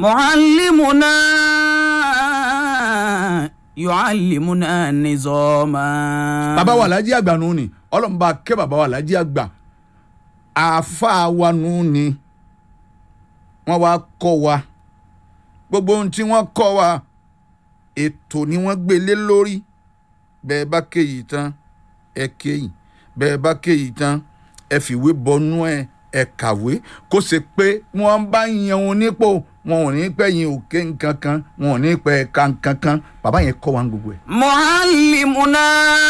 معلمنا يعلمنا نظاما bàbá wa alájí àgbà nù ni ọlọ́run bá kẹ́ bàbá wa alájí àgbà àáfàá wa nù ni wọ́n wá kọ́ wa gbogbo ohun tí wọ́n kọ́ wa ètò ni wọ́n gbé lé lórí bẹ́ẹ̀ bá kéyìí tán ẹ kéyìí bẹ́ẹ̀ bá kéyìí tán ẹ fìwé bọnú ẹ ẹ kàwé kó ṣe pé wọ́n bá yan òun nípò wọn ò ní pẹ́ yin òkè nǹkan kan wọn ò ní pẹ́ ẹ̀ka nǹkan kan bàbá yẹn kọ́ wa ń gbogbo ẹ̀. معلمنا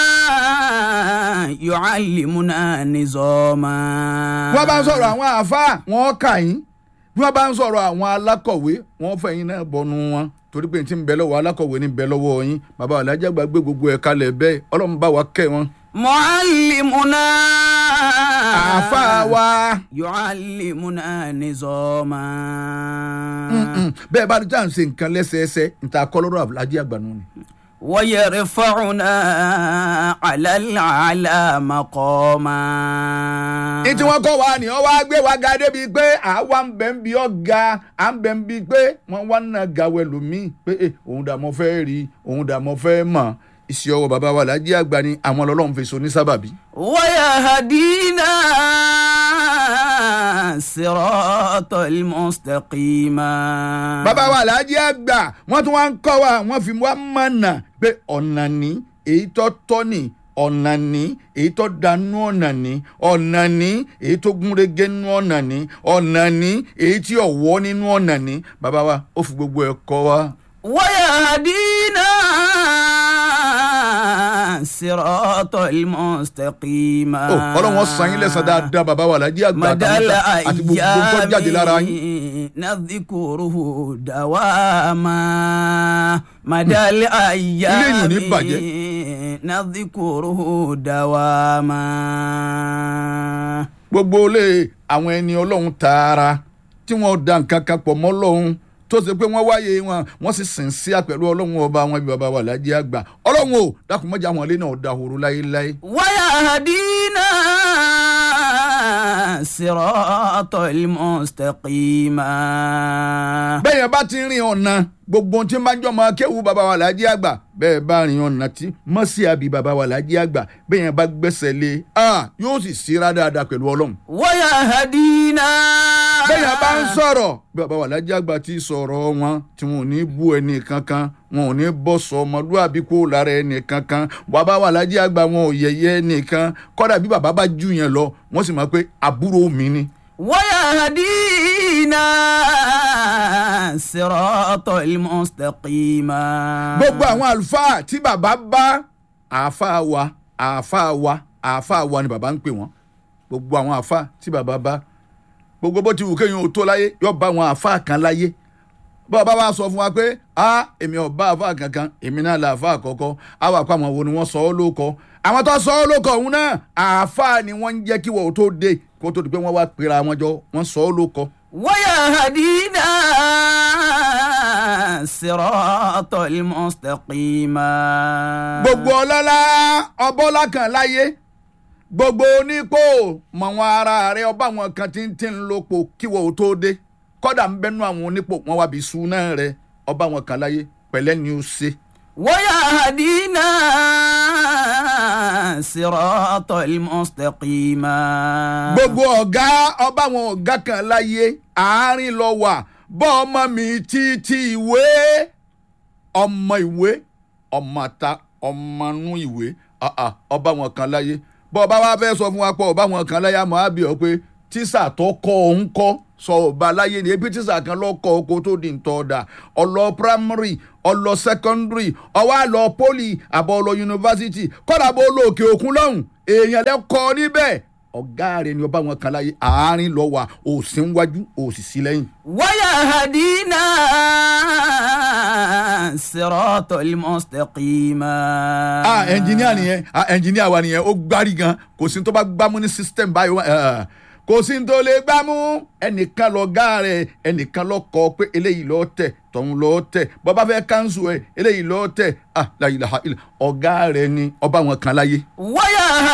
يعلمنا نظاما wọ́n bá ń sọ̀rọ̀ àwọn àáfàá wọ́n kà yín bí wọ́n bá ń sọ̀rọ̀ àwọn alákọ̀wé wọ́n fẹ́ yín náà bọnu wọn torí pé n ti ń bẹ lọ́wọ́ alákọ̀wé ní bẹ lọ́wọ́ yín bàbá alájà gbàgbé gbogbo ẹ̀ kalẹ̀ bẹ́ẹ̀ ọlọ́run bá wa kẹ́ wọn. معلمنا àáfàá wa يعلمنا نظاما mm, bẹ́ẹ̀ bá dá ń ṣe nǹkan lẹ́sẹẹsẹ níta kọ́lọ́rọ̀ alájà àgbà nù ni. ويرفعنا على الأعلى مقاما ní tí wọ́n kọ́ wa ni wọ́n wá gbé wa ga débi pé àwa ń bẹ̀ ń bi ọ̀gá à ń bẹ̀ ń bi pé wọ́n wá ń gàwé lómìn pé eh, òun dà mọ́ fẹ́ rí òun dà mọ́ fẹ́ mọ̀ iṣẹ́ ọwọ́ bàbá wa làjí àgbà ni àwọn ọlọ́run fi so ní sábàbí. ويهدينا صراط المستقيم bàbá wa làjí àgbà wọ́n tún wá ń kọ́ wa wọ́n fi wá mọ̀nà pé ọ̀nà ní èyí tó tọ́ ni ọ̀nà ní èyí tó danú ọ̀nà ní ọ̀nà ní èyí tó gúnrégé nínú ọ̀nà ní ọ̀nà ní èyí tí ọ̀wọ́ nínú ọ̀nà ní bàbá wa ó fi gbogbo ẹ̀ kọ́ wa. ويهدينا صراط المستقيم Ó, ọlọ́run ó san yín lẹ́san dáadáa bàbá wa làjí àgbà مدى àtàwọn àti gbogbo tó jáde lára yín. الأيام نذكره دواما مدى الأيام Ilé yìí ò ní bàjẹ́. نذكره دواما gbogbo ilé àwọn ẹni ọlọ́run tààrà tí wọ́n da nǹkan kan pọ̀ mọ́ ọlọ́run tó ṣe pé wọ́n wáyé wọn wọ́n sì sìn sí àpẹ̀lú ọlọ́run ọba àwọn ibi bàbá wa làjí àgbà ọlọ́run o dákun mọ́jà àwọn ilé náà dahoro láéláé. ويهدينا صراط المستقيم bẹ́ẹ̀ yẹn bá ti rin ọ̀nà gbogbo ohun tí ń bá jọ máa kéwu bàbá wa làjí àgbà bẹ́ẹ̀ bá rin ọ̀nà tí mọ́sí àbí bàbá wa làjí àgbà bẹ́ẹ̀ yẹn bá gbẹ́sẹ̀ lé a yóò sì síra dáadáa pẹ̀lú ọlọ́run. ويهدينا bẹ́ẹ̀ yẹn bá ń sọ̀rọ̀ bí bàbá wa làjí àgbà ti sọ̀rọ̀ wọn tí wọn ò ní bú ẹnì kankan wọn ò ní bọ́ sọ ọmọlúwàbí kó lára ẹnì kankan bàbá wa làjí àgbà wọn ò yẹ̀yẹ́ ẹnìkan kọ́dà bí bàbá bá jù yẹn lọ wọ́n sì máa pé àbúrò mi ni. ويهدينا صراط المستقيم gbogbo àwọn àlùfáà tí bàbá bá àáfàá wa àáfàá wa àáfàá wa ni bàbá ń pè wọ́n gbogbo àwọn àáfàá tí bàbá bá gbogbo bó ti wù kéèyàn ò tó láyé yóò bá àwọn àáfàá kan láyé bàbá wa sọ fún wa pé a èmi ò bá àáfàá kankan èmi náà là àáfàá àkọ́kọ́ á wà pa àwọn wo ni wọ́n sọ ọ́ lóko àwọn tó sọ ọ́ lóko òun náà àáfàá ni wọ́n ń jẹ́ kí wọ́n tó dé kó tó di pé wọ́n wá pera wọn jọ wọ́n sọ ọ́ lóko. ويهدينا صراط المستقيم gbogbo ọlọ́lá ọbọ́lá kan láyé gbogbo onípò mọ̀ wọn ara rẹ ọba àwọn kan tí ń tí ń lopò kí wọ́n ò tó dé kọ́dà ń bẹ́nu àwọn onípò wọn wá bí súná rẹ ọba àwọn kan láyé pẹ̀lẹ́ ni ó ṣe. ويهدينا صراط المستقيم gbogbo ọ̀gá ọba àwọn ọ̀gá kan láyé àárín lọ wà bọ́ ọmọ mi títí ìwé ọmọ ìwé ọmọ ta ọmọ nú ìwé ah, ah, ọba àwọn kan láyé bọ́ ọba wa fẹ́ sọ fún wa pọ̀ ọba àwọn kan láyé àmọ́ àbí ọ pé tíṣà tó kọ́ òun kọ́ sọ ọba láyé ni ebi tíṣà kan lọ́kọ̀ oko tó di ntọ́ ọ̀dà ọlọ primary ọlọ secondary ọwọ́ àlọ poli àbọ̀ ọlọ yunifásitì kọ́dà bó lọ òkè òkun lọ́hùn èèyàn lẹ́kọ̀ọ́ níbẹ̀ ọ̀gá rẹ̀ ni ọba àwọn kan láyé àárín lọ wà òsì ń wájú òsì sí lẹ́yìn. ويهدينا صراط المستقيم ah ẹnjìníà nìyẹn ah ẹnjìníà wa nìyẹn ó gbárí gan kò sí tó bá gbámú ní system báyìí wá, eh, kò sí tó lè gbámú ẹnìkan lọ gá rẹ ẹnìkan lọ kọ pé eléyìí lọ tẹ tọ̀hún lọ tẹ bọba fẹ́ kánṣu ẹ eléyìí lọ tẹ ah la ilaha illa ọ̀gá rẹ ni ọba wọn kan láyé. ويهدينا